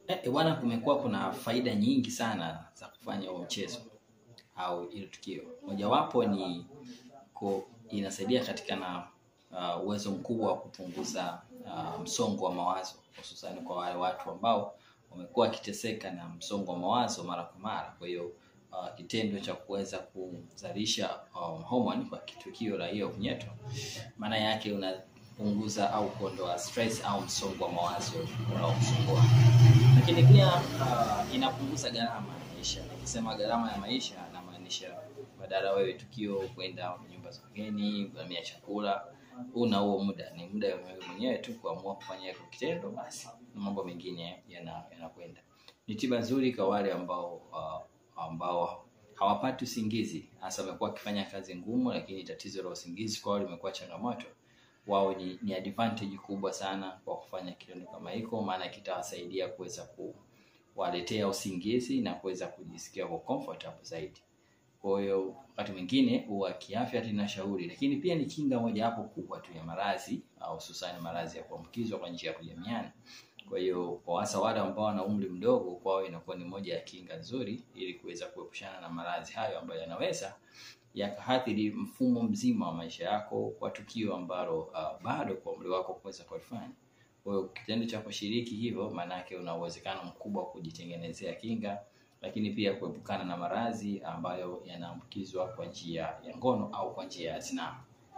Eh, bwana, kumekuwa kuna faida nyingi sana za kufanya huo mchezo au ile tukio. Mojawapo ni ko, inasaidia katika na uh, uwezo mkubwa wa kupunguza uh, msongo wa mawazo hususani kwa wale watu ambao wamekuwa wakiteseka na msongo wa mawazo mara kwa mara. Kwa hiyo uh, kitendo cha kuweza kuzalisha um, hormone kwa tukio la hiyo kunyeto, maana yake unapunguza au kuondoa stress au msongo wa mawazo unaokusumbua lakini pia uh, inapunguza gharama ya maisha. Nikisema gharama ya maisha, namaanisha badala wewe tukio kwenda nyumba za wageni, gharamia chakula, una huo muda, ni muda wa wewe mwenyewe tu kuamua kufanya hiko kitendo, basi na mambo mengine yana- yanakwenda. Ni tiba nzuri kwa wale ambao uh, ambao hawapati usingizi, hasa wamekuwa wakifanya kazi ngumu, lakini tatizo la usingizi kwao limekuwa changamoto wao ni, ni advantage kubwa sana kwa kufanya kitendo kama hiko, maana kitawasaidia kuweza kuwaletea usingizi na kuweza kujisikia kwa comfortable zaidi. Kwa hiyo wakati mwingine huwa kiafya tunashauri, lakini pia ni kinga mojawapo kubwa tu ya maradhi au hususani maradhi ya kuambukizwa kwa njia ya kujamiana. Kwa hiyo kwa hasa wale ambao wana umri mdogo, kwao inakuwa ni moja ya kinga nzuri ili kuweza kuepushana na maradhi hayo ambayo yanaweza yakaathiri mfumo mzima wa maisha yako kwa tukio ambalo uh, bado kwa umri wako kuweza kulifanya. Kwa hiyo kitendo cha kushiriki hivyo, maanake una uwezekano mkubwa wa kujitengenezea kinga, lakini pia kuepukana na maradhi ambayo yanaambukizwa kwa njia ya ngono au kwa njia ya zinaa.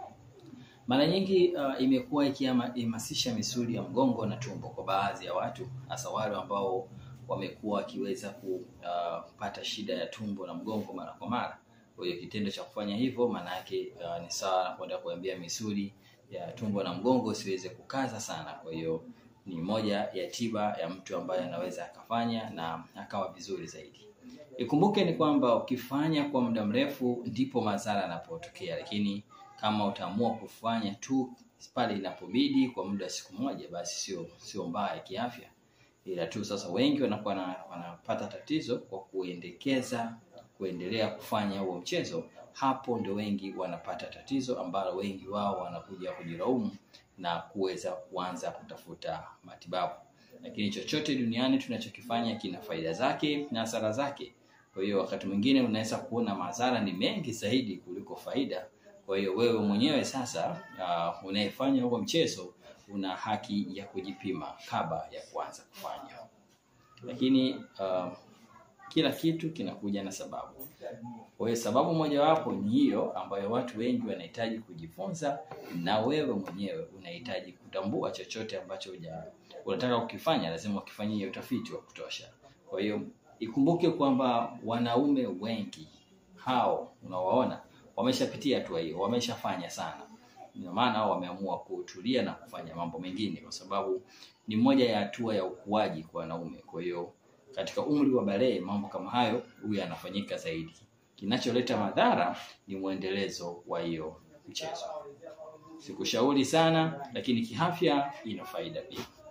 Mara nyingi uh, imekuwa ikihamasisha misuli ya mgongo na tumbo kwa baadhi ya watu, hasa wale ambao wamekuwa wakiweza kupata shida ya tumbo na mgongo mara kwa mara. Kwa hiyo kitendo cha kufanya hivyo maana yake uh, ni sawa na kwenda kuambia misuli ya tumbo na mgongo siweze kukaza sana. Kwa hiyo ni moja ya tiba ya mtu ambaye anaweza akafanya na akawa vizuri zaidi. Ikumbuke ni kwamba ukifanya kwa muda mrefu ndipo madhara yanapotokea, lakini kama utaamua kufanya tu pale inapobidi kwa muda wa siku moja, basi sio sio mbaya kiafya, ila tu sasa wengi wanakuwa na, wanapata tatizo kwa kuendekeza kuendelea kufanya huo mchezo. Hapo ndio wengi wanapata tatizo ambalo wengi wao wanakuja kujilaumu na kuweza kuanza kutafuta matibabu. Lakini chochote duniani tunachokifanya kina faida zake na hasara zake. Kwa hiyo wakati mwingine unaweza kuona madhara ni mengi zaidi kuliko faida. Kwa hiyo wewe mwenyewe sasa, uh, unayefanya huo mchezo una haki ya kujipima kabla ya kuanza kufanya. Lakini uh, kila kitu kinakuja na sababu. Kwa hiyo sababu mojawapo ni hiyo ambayo watu wengi wanahitaji kujifunza, na wewe mwenyewe unahitaji kutambua chochote ambacho uja, unataka kukifanya, lazima ukifanyie utafiti wa kutosha. Kwa hiyo ikumbuke kwamba wanaume wengi hao unawaona wameshapitia hatua hiyo, wameshafanya sana, ndio maana wameamua kutulia na kufanya mambo mengine, kwa sababu ni moja ya hatua ya ukuaji kwa wanaume. Kwa hiyo katika umri wa balee mambo kama hayo huyu yanafanyika zaidi. Kinacholeta madhara ni mwendelezo wa hiyo mchezo. Sikushauri sana, lakini kiafya ina faida pia.